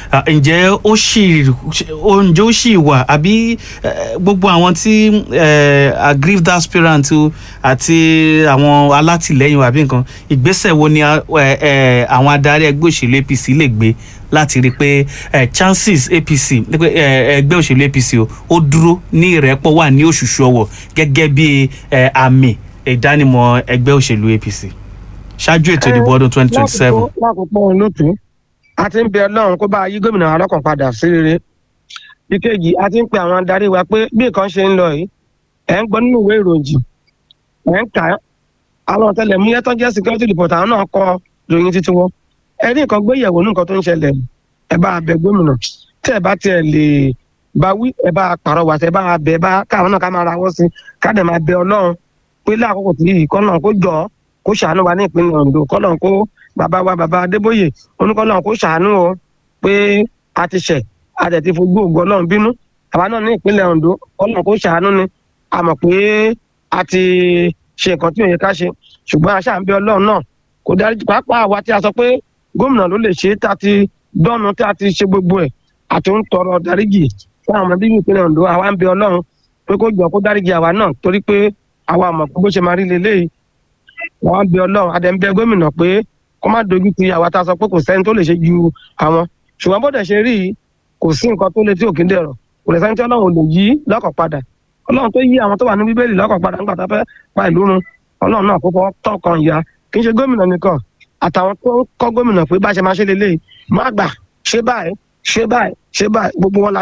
Ah, ǹjẹ́ ó ṣì ó- ǹjẹ́ ó ṣì wà àbí eh, gbogbo àwọn tí eh, aggrieved aspirant o àti àwọn alátìlẹyìn àbí nǹkan ìgbésẹ̀ wo ni a- eh, eh, àwọn adarí ẹgbẹ́ òṣèlú apc lè gbé láti rí i pé eh, chances apc pé, eh, ẹgbẹ́ òṣèlú apc o ó dúró ní ìrẹ́pọ̀ wà ní òṣùṣù ọwọ̀ gẹ́gẹ́ bí eh, àmì ìdánimọ̀ ẹgbẹ́ òṣèlú apc ṣáájú ètò ìdìbò ọdún twenty twenty seven. lákòókò lákòókò olóòtú a ti ń bẹ ọlọ́run kó bá yí gómìnà alọ́kàn padà sí rere ìkejì a ti ń pe àwọn adarí wa pé bí nǹkan ṣe ń lọ yìí ẹ̀ ń gbọ́ nínú ìwé ìròyìn ẹ̀ ń kà á àwọn ọ̀tẹlẹ̀múyẹ́ tó jẹ́ security report àwọn náà kọ ròyìn títí wọn ẹ ní nǹkan gbéyẹ̀wò ní nǹkan tó ń ṣẹlẹ̀ ẹ bá bẹ gómìnà tí ẹ bá tiẹ̀ lè bá wí ẹ bá pàrọwà ẹ bá bẹ ẹ bá káwọn náà ká máa rawọ́ sí ká dẹ̀ máa bẹ ọlọ́run pé láàkókò tí yìí kọ́ náà kó jọ ọ́ kó ṣàánú wa ní ìpínlẹ̀ ondo kọ́lọ́n kó bàbá wa bàbá adébóyè oníkọ́lọ́n kó ṣàánú o pé a ti ṣẹ̀ a tẹ̀ ti fojú ògo ọlọ́run bínú àwa náà ní ìpínlẹ̀ ondo kọ́lọ́n kó ṣàánú ni a mọ̀ pé a ti ṣe nǹkan tí ò yẹ ká ṣe ṣùgbọ́n a ṣáà ń bẹ ọlọ́run náà kò dárí pàápàá àwa tí a sọ pé gómìnà ló lè ṣe é tá a ti dọ́nu tí a ti ṣe gbogbo ẹ̀ àti ń tọrọ dáríjì fún àwọn ọmọ bíbí ìpínlẹ̀ ondo àwa ń bẹ ọlọ́run pé kó jọ kó dáríjì àwa náà torí pé àwa mọ̀ pé bó ṣe máa rí leléyìí wọn bẹ ọlọrun adẹnbẹ gómìnà pé kó má dojú ti àwa tá a sọ pé kò sẹni tó lè ṣe ju àwọn ṣùgbọn bó dẹ ṣe rí i kò sí nǹkan tó lè tí òkè dẹrọ kò lè sẹni tí ọlọrun ò lè yí lọkàn padà ọlọrun tó yí àwọn tó wà ní bíbélì lọkàn padà nígbà tá a fẹ pa ìlú run ọlọrun náà kó fọ tọkàn ya kì í ṣe gómìnà nìkan àtàwọn tó ń kọ gómìnà pé bá ṣe máa ṣe lélẹyìí má gbà ṣe báyìí ṣe báyìí ṣe báyìí gbogbo wọn la